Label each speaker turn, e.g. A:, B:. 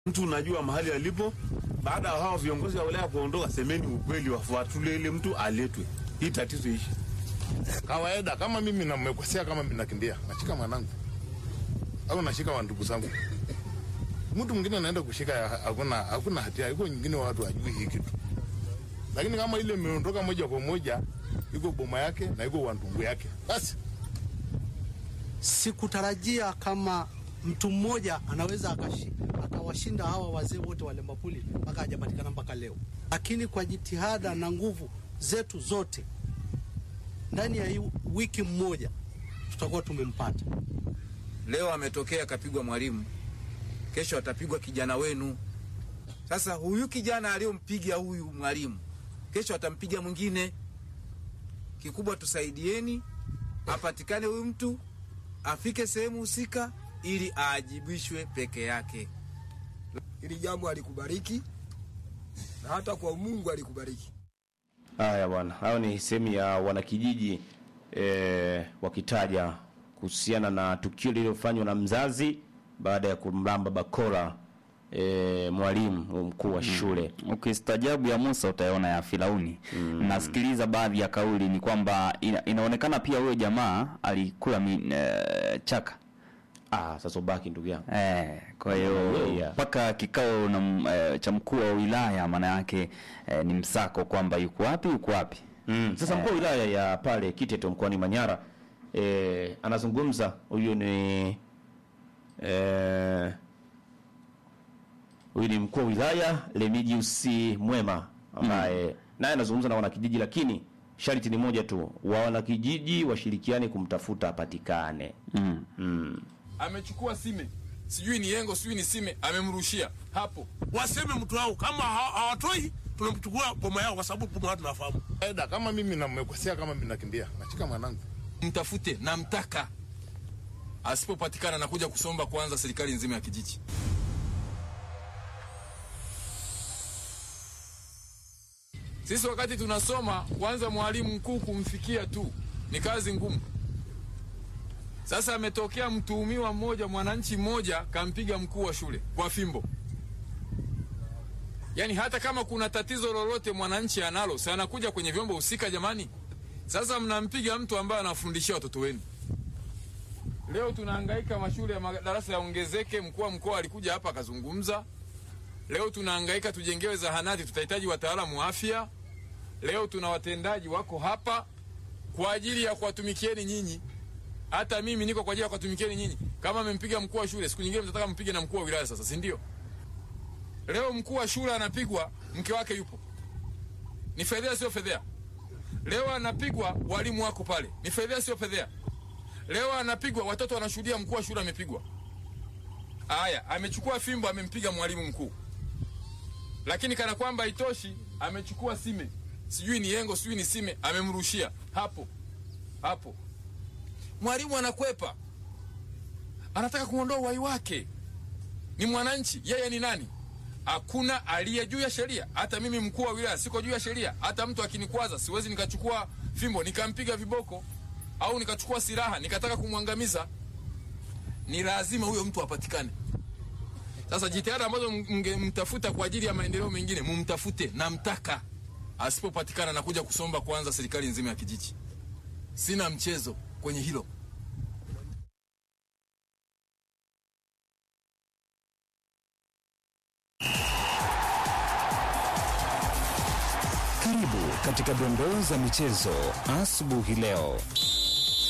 A: mtu unajua mahali alipo. Baada ya hao viongozi wa wilaya kuondoka, semeni ukweli, wafuatulie ile mtu aletwe, hii tatizo ishi.
B: Kawaida kama mimi namekosea, kama mimi nakimbia, nashika mwanangu au nashika wa ndugu zangu. Mtu mwingine anaenda kushika, ya- hakuna hakuna hatia, iko nyingine watu hajui hii kitu, lakini kama ile imeondoka moja kwa moja, iko boma yake na iko wa ndugu yake, basi
C: Sikutarajia kama mtu mmoja anaweza akashi, akawashinda hawa wazee wote wa Lembapuli mpaka hajapatikana mpaka leo, lakini kwa jitihada na nguvu zetu zote, ndani ya hii wiki mmoja tutakuwa tumempata.
D: Leo ametokea akapigwa mwalimu, kesho atapigwa kijana wenu. Sasa huyu kijana aliyompiga huyu mwalimu, kesho atampiga mwingine. Kikubwa tusaidieni, apatikane huyu mtu, afike sehemu husika ili aajibishwe peke yake.
E: Hili jambo alikubariki na hata kwa Mungu alikubariki.
F: Haya bwana, hayo ni sehemu ya wanakijiji e, wakitaja kuhusiana na tukio lililofanywa na mzazi baada ya kumlamba bakora e, mwalimu mkuu wa shule.
G: Ukistajabu ya Musa utaona ya Firauni. Nasikiliza baadhi ya kauli ni kwamba ina, inaonekana pia huyo jamaa alikula mi, eh, chaka
F: Ah, sasa ubaki ndugu yangu.
G: Eh, kwa hiyo
F: Yeah, yeah.
G: mpaka kikao na m- eh, cha mkuu wa wilaya maana yake eh, ni msako kwamba yuko wapi yuko wapi.
F: Mm. Sasa mkuu wa wilaya ya pale Kiteto mkoani Manyara e, anazungumza huyu ni e, huyu ni mkuu wa wilaya Remigius Mwema ambaye naye anazungumza na wanakijiji, lakini sharti ni moja tu, wa wanakijiji washirikiane kumtafuta apatikane.
G: Mm.
F: Mm.
H: amechukua sime sijui ni yengo sijui ni sime amemrushia hapo
I: waseme mtu wao kama ha- hawatoi tunamchukua boma yao kwa sababu boma yao tunafahamu
B: kawaida kama mimi namekosea, kama mimi nakimbia, nashika mwanangu
H: mtafute na mtaka asipopatikana nakuja kusomba kwanza serikali nzima ya kijiji sisi wakati tunasoma kwanza mwalimu mkuu kumfikia tu ni kazi ngumu sasa ametokea mtuhumiwa mmoja mwananchi mmoja kampiga mkuu wa shule kwa fimbo yaani hata kama kuna tatizo lolote mwananchi analo si anakuja kwenye vyombo husika jamani sasa mnampiga mtu ambaye anafundishia watoto wenu leo tunahangaika mashule ya madarasa yaongezeke mkuu wa mkoa alikuja hapa akazungumza leo tunahangaika tujengewe zahanati tutahitaji wataalamu wa afya leo tuna watendaji wako hapa kwa ajili ya kuwatumikieni nyinyi hata mimi niko kwa ajili ya kuwatumikieni nyinyi kama amempiga mkuu wa shule siku nyingine mtataka mpige na mkuu wa wilaya sasa si ndio leo mkuu wa shule anapigwa mke wake yupo ni fedhea sio fedhea leo anapigwa walimu wako pale ni fedhea sio fedhea leo anapigwa watoto wanashuhudia mkuu wa shule amepigwa haya amechukua fimbo amempiga mwalimu mkuu lakini kana kwamba itoshi amechukua sime sijui ni yengo sijui ni sime amemrushia hapo hapo mwalimu anakwepa anataka kuondoa uhai wake ni mwananchi yeye ni nani hakuna aliye juu ya sheria hata mimi mkuu wa wilaya siko juu ya sheria hata mtu akinikwaza siwezi nikachukua fimbo nikampiga viboko au nikachukua silaha nikataka kumwangamiza ni lazima huyo mtu apatikane sasa jitihada ambazo mngemtafuta kwa ajili ya maendeleo mengine mumtafute na mtaka asipopatikana nakuja kusomba kwanza serikali nzima ya kijiji sina mchezo kwenye hilo
J: Karibu katika dondoo za michezo asubuhi leo.